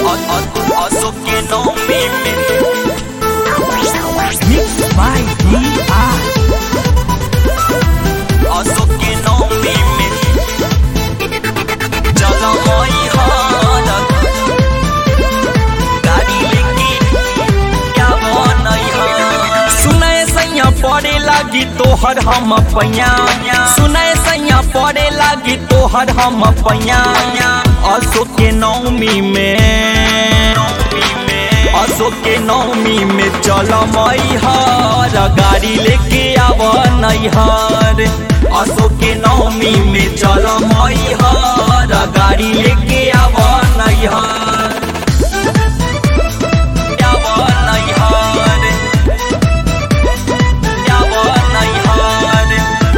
असो के नौमी में Mixed by DR. असो के नौमी में चलो मई हालत गाड़ी लेके क्या बनई हा सुनाए सैया पड़े लागी तोहर हम पैया सुनाए सैया पड़े लागी तोहर हम पैया असो के नौमी में असो के नौमी में चल मैहर गाड़ी लेके आव नैहर असो के नौमी में चल मैहर गाड़ी लेके आव नैहर आव नैहर आव नैहर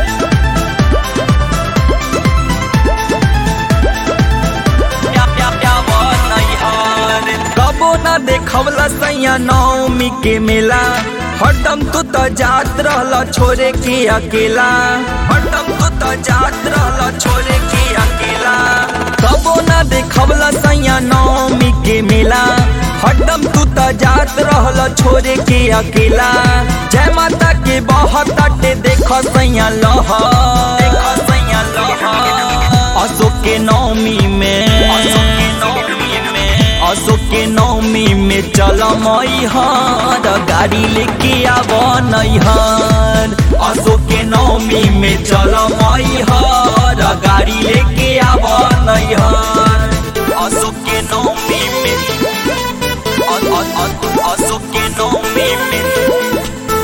कबो न देखवला सैया नौमी के मेला हरदम तू तो जात रहल छोरे के अकेला हरदम तू तो जात रहल छोरे के अकेला कबो न देखवला सैया नौमी के मेला हरदम तू तो जात रहल छोरे के अकेला जय माता के बहुत अटे देख सैया लह देख सैया लह अशोक के नौमी में अशोक के नौमी में अशोक के नौमी में चल मैहर गाड़ी लेके आव नैहर अशोक के नौमी में चल मैहर गाड़ी लेके आव नैहर अशोक के नौमी में अ- अ- अ- अशोक के नौमी में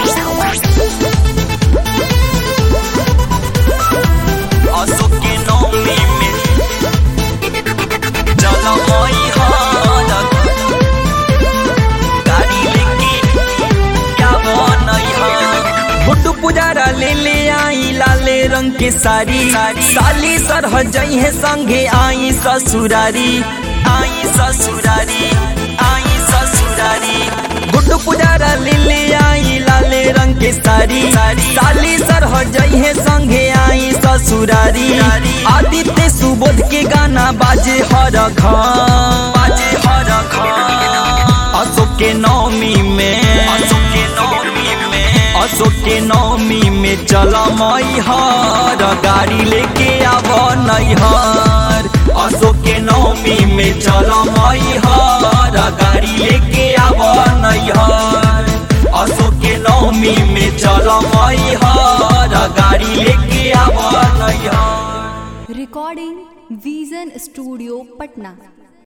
अशोक के नौमी में चल मैहर गाड़ी लेके क्या बनैहर फोटो पुजारा ले ले आई लाले रंग के साड़ी साली सरह जई है संगे आई ससुरारी आई ससुरारी आई ससुरारी गुड्डू पुजारा ले ले आई लाले रंग के साड़ी साली सरह जई है संगे आई ससुरारी आदित्य सुबोध के गाना बाजे हर घर बाजे हर घर अशोक के नौमी में अशोक के नौमी में अशोक के नौमी में चल मैहर गाड़ी लेके आव नैहर अशोक के नौमी में चल मैहर गाड़ी लेके आव नैहर अशोक के नौमी में चल मैहर गाड़ी लेके आव नैहर Recording Vision Studio Patna